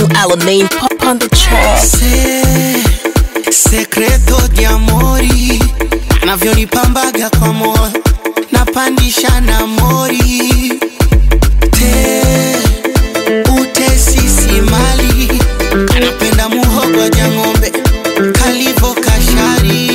new Alamein pop on the track. Se, sekreto di amori anavyonipambaga kwa moyo napandisha na mori te utesisi mali anapenda muhogo ja ng'ombe kalivo kashari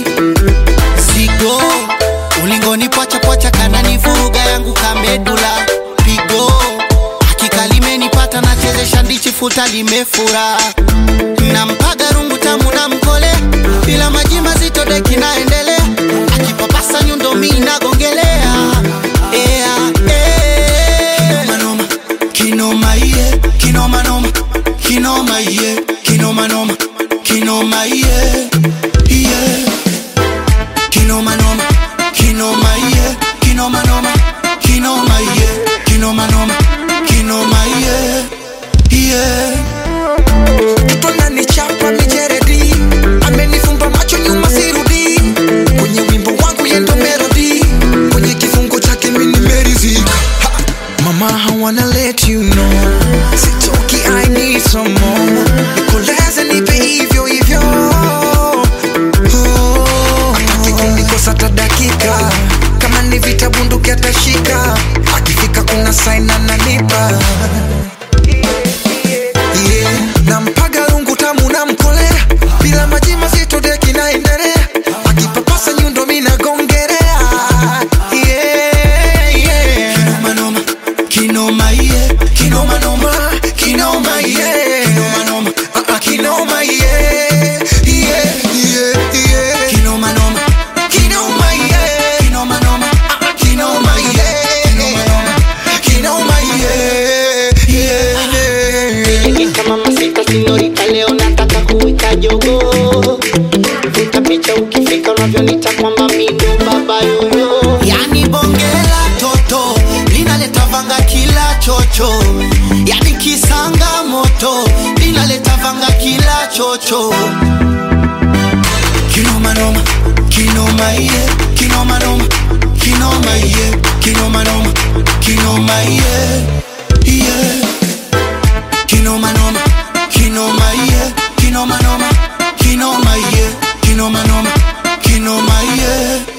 zigo ulingoni pwacha kananivuruga yangu kamedula pigo hakika limenipata nachezesha ndichi futa limefura nampaga rungu tamu na mkole bila maji mazito deki naendelea akipapasa nyundo mi nagongelea ea, ea. Kinomanoma, kinoma iye kinomanoma kinoma iye kinomanoma kinoma iye iye kinomanoma kinoma iye kinomanoma kinoma iye kinomanoma kinoma iye iye Mtoto ananichapa mijeredi, amenifumba macho nyuma sirudi. Kwenye wimbo wangu yendo melody, kwenye kifungo chake mimi nimeridhika. Ha! Mama, I wanna let you know, sitoki, I need some more. Nikoleze nipe hivyo hivyo. Oh, hataki kunikosa hata dakika, kama ni vita bunduki atashika, akifika kuna sign ananipa yeah. nampaga rungu tamu na mkolea bila maji mazito deki naendelea akipapasa nyundo minagongerea yeah, yeah. kinomanoma kinoma iye kinomanoma kinoma iye kinomanoma Ah, ah, kinoma yeah, yeah, yeah, yeah. kinomanoma Kinoma yeah, kinomanoma kinoma yeah, kinoma yeah, yeah, yeah. kama masika sinyorita leo nataka kuwika jogo vuta picha ukifika unavyonita kwamba mindo baba yoyo yani bongela toto linaleta vanga kila chocho yani kisanga moto linaleta vanga kila chocho kinomanoma kinoma iye kinomanoma kinoma iye kinomanoma kinoma iye iye kinomanoma kinoma iye kinomanoma kinoma iye kinomanoma kinoma iye